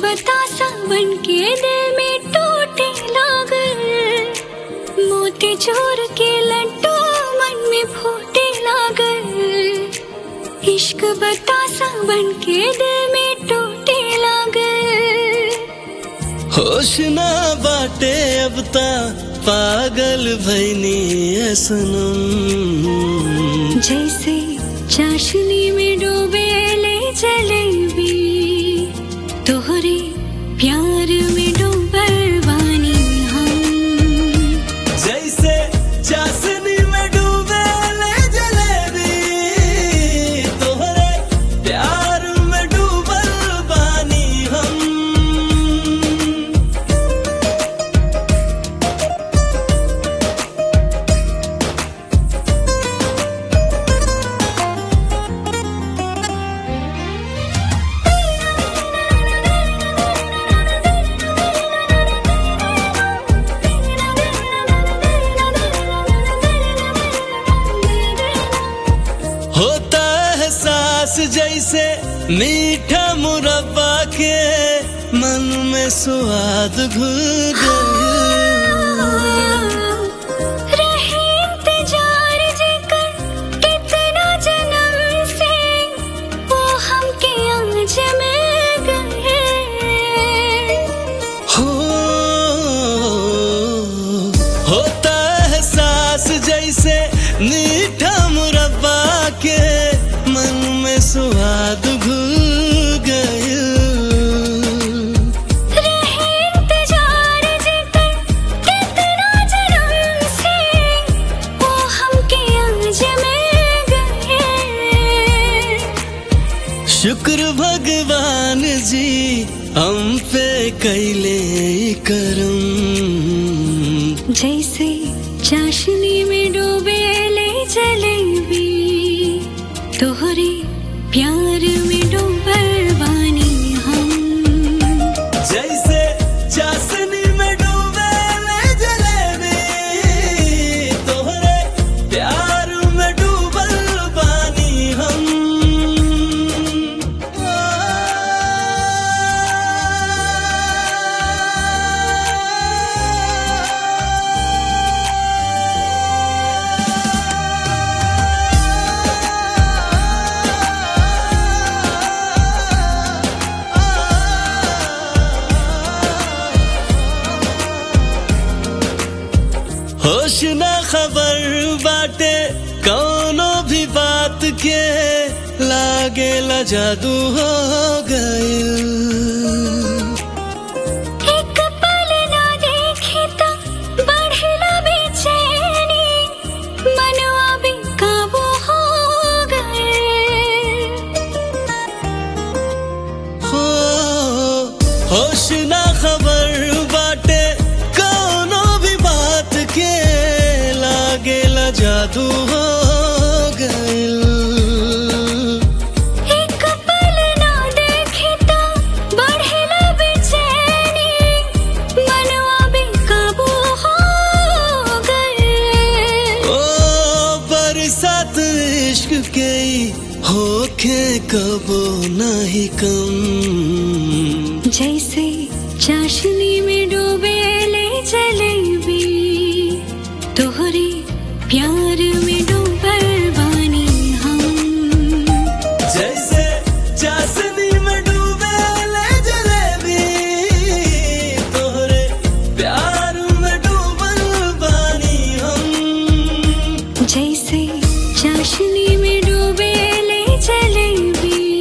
बतासा बन के दिल में टूटे लागल मोती चोर के लड्डू मन में फूटे लागल इश्क बतासा बन के दिल में टूटे लागल होश ना बाटे अब ता पागल भैनी है सनम जैसे चाशनी में डूबे ले जलेबी तोहरे प्यार में डूबल बानी हम जैसे चाशनी में डूबे ले जलेबी तोहरे प्यार में डूबल बानी हम होता है सांस जैसे मीठा मुरब्बा के मन में स्वाद घुल गया रहे इंतजार जेकर कितना जन्म से वो हमके अंज में गए हो होता है सांस जैसे मीठा मुरब्बा के मन में स्वाद घुल गया रहे इंतजार जेकर कितना जन्म से वो हमके अंज में गए शुक्र भगवान जी हम पे कैले करम जैसे चाशनी में डूबे ले जलेबी तोहरे प्यार में डूबल बानी हम जैसे चाशनी में डूबे ले जलेबी तोहरे प्यार में डूबल बानी हम होश ना खबर बाटे कौनो भी बात के लागे ला जादू हो गइल एक पल ना देखे तो बढ़ला बेचैनी मनवा भी काबू हो गए हो होश ना खबर बाटे कौनो भी बात के लागे ला जादू हो गइल एक पल ना देखे तो बढ़ला बेचैनी मनवा भी काबू हो गए ओ बरसात इश्क के होखे कबो नहीं कम जैसे चाशनी में डूबे ले जलेबी तोहरे प्यार में डूबल बानी हम जैसे चाशनी में डूबे ले जलेबी तोहरे प्यार में डूबल बानी हम जैसे चाशनी में डूबे ले जलेबी